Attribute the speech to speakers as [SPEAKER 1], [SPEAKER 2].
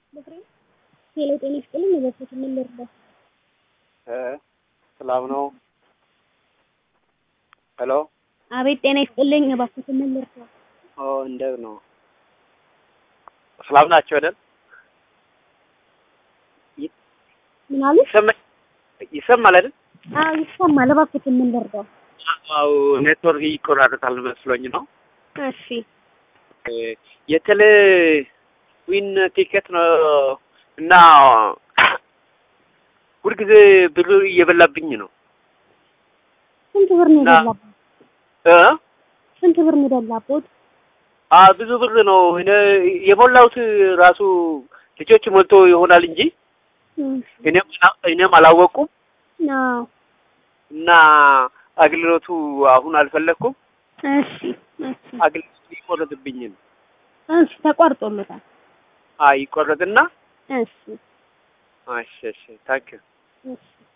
[SPEAKER 1] ሄሎ ጤና ይስጥልኝ የበኩት ምን ልርዳ?
[SPEAKER 2] ሰላም ነው። ሄሎ
[SPEAKER 1] አቤት ጤና ይስጥልኝ የበኩት ምን ልርዳ?
[SPEAKER 2] ኦ እንደት ነው? ሰላም ናቸው አይደል?
[SPEAKER 1] ምን አሉ?
[SPEAKER 2] ይሰማ- ይሰማል አይደል?
[SPEAKER 1] አዎ ይሰማል። እባክዎት ምን ልርዳው?
[SPEAKER 2] አዎ ኔትወርክ ይቆራረጣል መስሎኝ ነው።
[SPEAKER 1] እሺ
[SPEAKER 2] የቴሌ ዊን ቲኬት ነው እና ሁልጊዜ ብር እየበላብኝ ነው
[SPEAKER 1] ስንት ብር ነው
[SPEAKER 2] እና-
[SPEAKER 1] የበላበት?
[SPEAKER 2] እ
[SPEAKER 1] ስንት ብር ነው የበላበት?
[SPEAKER 2] አ ብዙ ብር ነው እኔ የሞላሁት ራሱ ልጆች ሞልቶ ይሆናል እንጂ እኔም አላ- እኔም አላወቁም
[SPEAKER 1] አዎ
[SPEAKER 2] እና አገልግሎቱ አሁን አልፈለኩም።
[SPEAKER 1] እሺ እሺ
[SPEAKER 2] አገልግሎቱ ይቆረጥብኝ ነው።
[SPEAKER 1] እሺ ተቋርጦለታል።
[SPEAKER 2] አይ ይቆረጥና
[SPEAKER 1] እሺ
[SPEAKER 2] እሺ እሺ ታንክ
[SPEAKER 1] እሺ